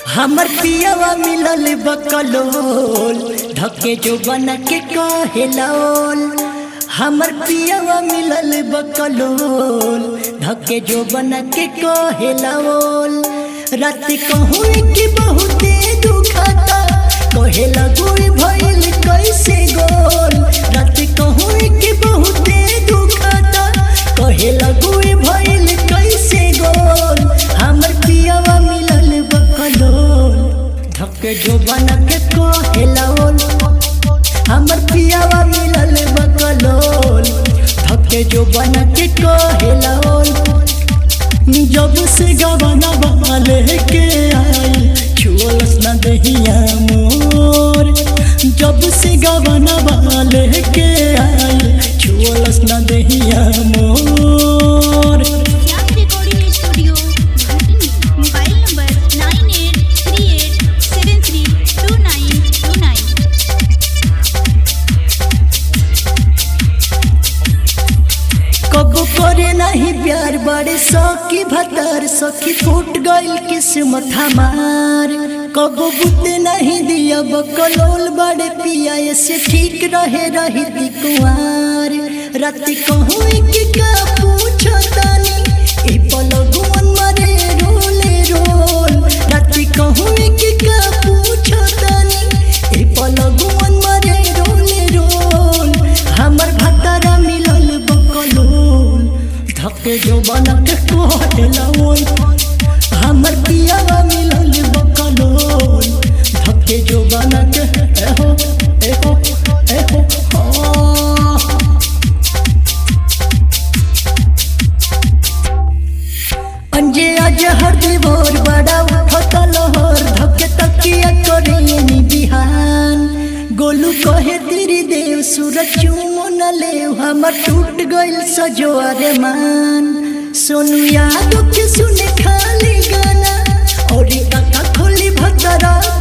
हमर पियावा मिलल बकलोल धके जो बना के कहेलोल हमर पियावा मिलल बकलोल धके जो बना के कहेलोल रात कहूँ कि बहुते दुखता कहे लगुई भइल कैसे गोल रात कहूँ कि बहुते दुखता कहे लगुई भइल कैसे गोल हमर पियावा मिलल बकलोल धके जो बना के कहेलोल हमर पियावा मिलल बकलोल धके जो बना के कहेलोल जब से गवाना वाले के आई छुअलस न दहिया मोर जब से गवाना वाले के आई छुअलस न दहिया मोर Young Recording Studio, Bhatani. Mobile number nine eight three eight seven three two nine two nine. कबो करे नहीं प्यार बड़े सौकी भतर सखी फूट गइल किस्मत हमार कबो बुते नहीं दिया बकलोल बड़े पिया से ठीक रहे रही ती कुआर राति कहूँ कि का पूछो तानी ई पलगुन मरे रोले रोल राति कहूँ कि का पूछो तानी ई पलगुन मरे रोले रोल हमर भतरा मिलल बकलोल धके जो बनक कोहटलाओल हमर पियावा मिलल बकलोल धके जो बनक एहो एहो एहो हाँ। अंजे आज हर दिवोर बड़ा उठता लहर धके तकिया करेनी बिहान गोलू कहे तेरी देव सूरज चुमन ले हमर टूट गइल सजो अरमान सोनू यादव के सुने खाली गाना और काका खोली भतरा